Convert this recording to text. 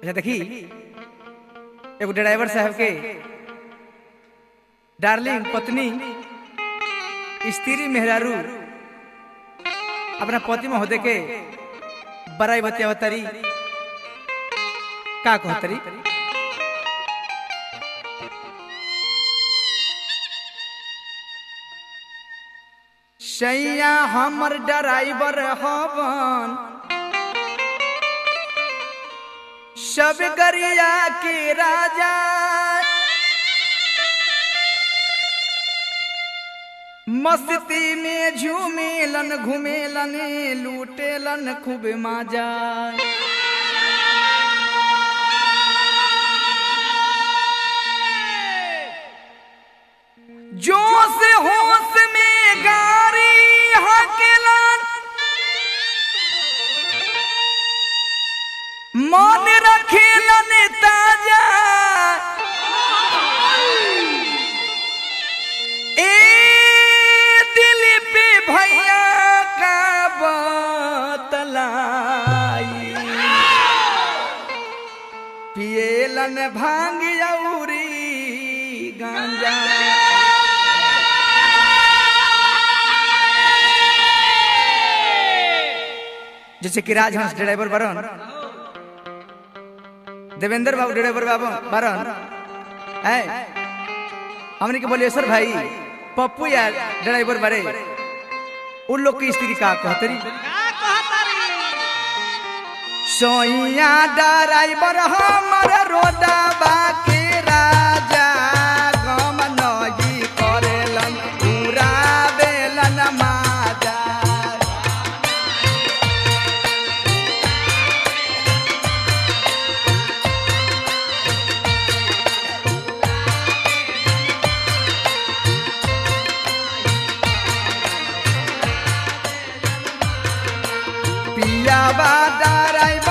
अच्छा देखी एगो ड्राइवर साहब के डार्लिंग पत्नी स्त्री मेहरारू अपना पति महोदय के बड़ाई बतियावतरी का कहतरी सैया हमर ड्राइवर हवन सब गरिया के राजा मस्ती में झूमेलन घूमेलन लूटेलन खूब मजा जोश होश में गारी हकेलन मन रखेलन ताजा ए दिल पे भैया का बतलाई पिएलन भांग औरी गांजा जैसे कि राजहंस ड्राइवर बरन देवेंद्र बाबू ड्राइवर बाबू बरन है हमने के बोलिए सर भाई पप्पू या ड्राइवर बड़े उन लोग की स्त्री का कहतरी सोइया ड्राइवर हमर रोदा बाके राजा गम नही करेलन पूरा बेलन माजा पिया बा ड्राइवर